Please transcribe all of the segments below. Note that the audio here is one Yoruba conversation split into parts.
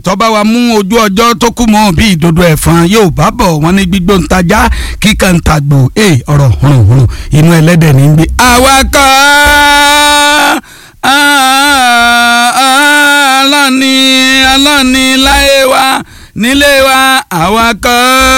tọ́ba wa mú ojú ọjọ́ tó kú mọ́ bí ìdodo ẹ̀fọn yóò bá bọ̀ wọ́n ní gbígbó ń tajà kíkà ń tagbò ẹ̀ ọ̀rọ̀ hùrùhùrù inú ẹlẹ́dẹ̀ ní gbé. àwakọ̀ aláàní aláàní láyé wa nílé wa àwakọ̀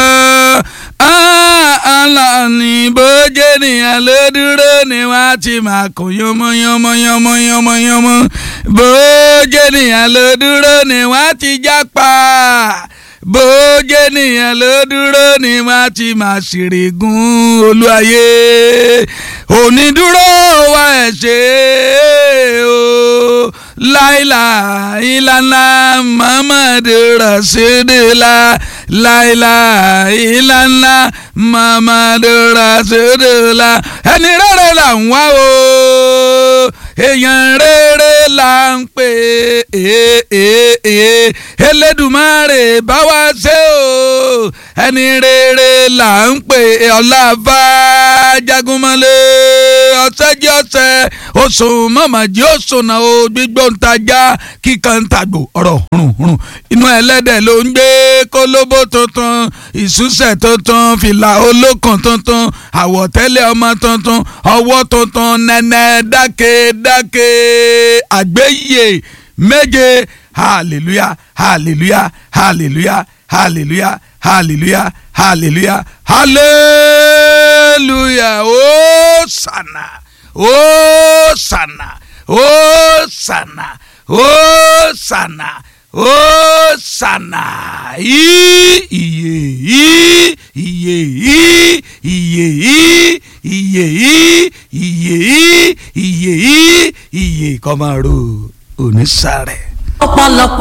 aláàní bójé nìyẹn ló dúró ni wọ́n á ti máa kó yánmọ́yánmọ́yánmọ́yánmọ́ bójé nìyẹn ló dúró ni wọ́n á ti jápa bójé nìyẹn ló dúró ni wọ́n á ti máa ṣèrègùn olúwayé onídúró wa ẹ̀ ṣe o láìlà ìlànà muhammadu rasulillah láìlà ìlànà muhammadu rasulillah ẹni rere là ń wá o èèyàn rere là ń pè é Elédùmarè bá wa ṣe o ẹni rere là ń pè é ọláfà jagunmọ́lé ọ̀sẹ́jì ọ̀sẹ̀ oṣù mọ̀mọ́jì oṣù náà o gbígbó ń tajà kíkan ń tàgbò ọ̀rọ̀ hùrùhùrù inú ẹlẹ́dẹ̀ ló ń gbé kólóbó tuntun ìṣúṣẹ̀ tuntun fìlà olókùn tuntun àwọ̀tẹ́lẹ̀ ọmọ tuntun ọwọ́ tuntun nẹ́nẹ́ dákèdákè àgbéyè méje hallelujah hallelujah hallelujah hallelujah hallelujah hallelujah hallelujah hosanna hosanna hosanna hosanna hosanna iye iye iye iye iye iye iye iye kọ́mọ́rò onísàrẹ̀. ọ̀pọ̀lọpọ̀